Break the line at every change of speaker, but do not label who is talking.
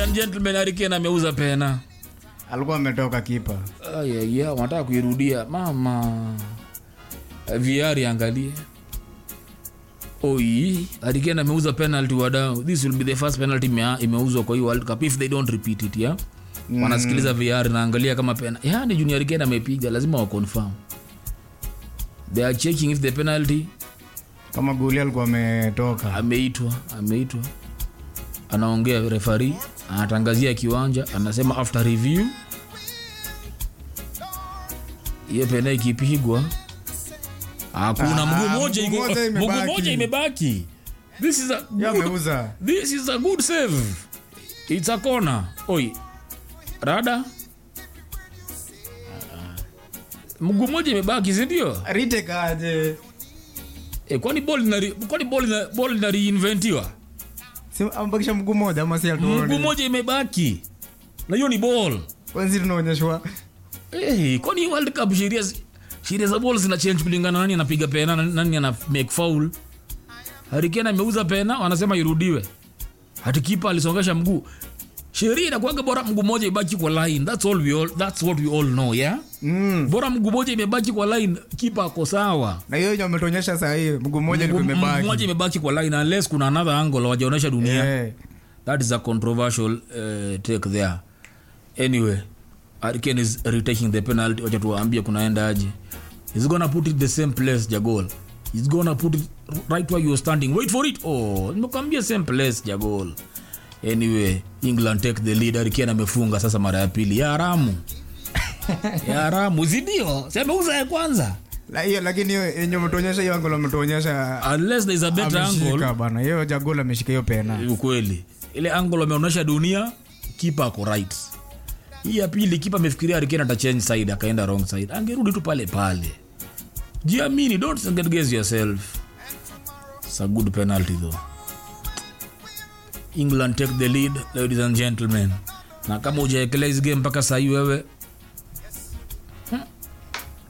and gentlemen Hurricane ameuza pena
alikuwa ametoka kipa
ayaya wanataka kuirudia mama viari angalie oi Hurricane ameuza penalty wadau this will be the first penalty imea- imeuzwa kwa hii world cup if they don't repeat it yeah mm. wanasikiliza VR naangalia kama pena yani junior Hurricane amepiga lazima wa confirm they are checking if the penalty
kama goli alikuwa ametoka
ameitwa ameitwa anaongea refari anatangazia kiwanja anasema after review hiyo pena ikipigwa hakuna
Ah,
mguu moja
mguu
iko-
moja
mguu
imebaki.
moja imebaki this is a
Yeye
good,
ameuza
this is a good save it's a corner oi rada mguu moja imebaki sindio
retake aje
e, kwani ball inari- kwani ball ina- ball ina reinventiwa
Si- amebakisha mguu moja ama si
mguu
atuone
moja imebaki na hiyo ni ball
kwanzi tunaonyeshwa
hey, kwani world cup sheria zi- sheria za ball zina change kulingana nani anapiga pena nani- nani ana make foul harikena ameuza pena wanasema irudiwe hati kipa alisongesha mguu sheria inakuwaga bora mguu moja ibaki kwa line that's all we all, that's what we all know yeah
mm.
bora mguu moja imebaki kwa line kipa ako sawa
na hiyo yenye ametuonyesha saa hii mguu moja
Mguu-
ilikuwa
mguu moja
imebaki
imebaki kwa line unless kuna another angle wajaonyesha dunia
Eh.
that is a controversial uh, take there anyway Hurricane is retaking the penalty wacha tuwaambie kunaenda aje he's gonna put it the same place jagol he's gonna put it right where you're standing wait for it oh nimekwambia same place jagol anyway england take the lead Hurricane amefunga sasa mara ya pili ya haramu ya haramu zidio si ameuza ya kwanza
La- hiyo lakini hiyo yenye umetuonyesha hiyo angle ametuonyesha
unless there is a better angle
ameshika bana hiyo jagol ameshika hiyo pena
ukweli ile angle wameonyesha dunia kipa ako right hii ya pili kipa amefikiria Hurricane ata change side akaenda wrong side angerudi tu pale pale jiamini don't second guess yourself it's a good penalty though england take the lead ladies and gentlemen na kama ujaekelea hizi game mpaka sahii wewe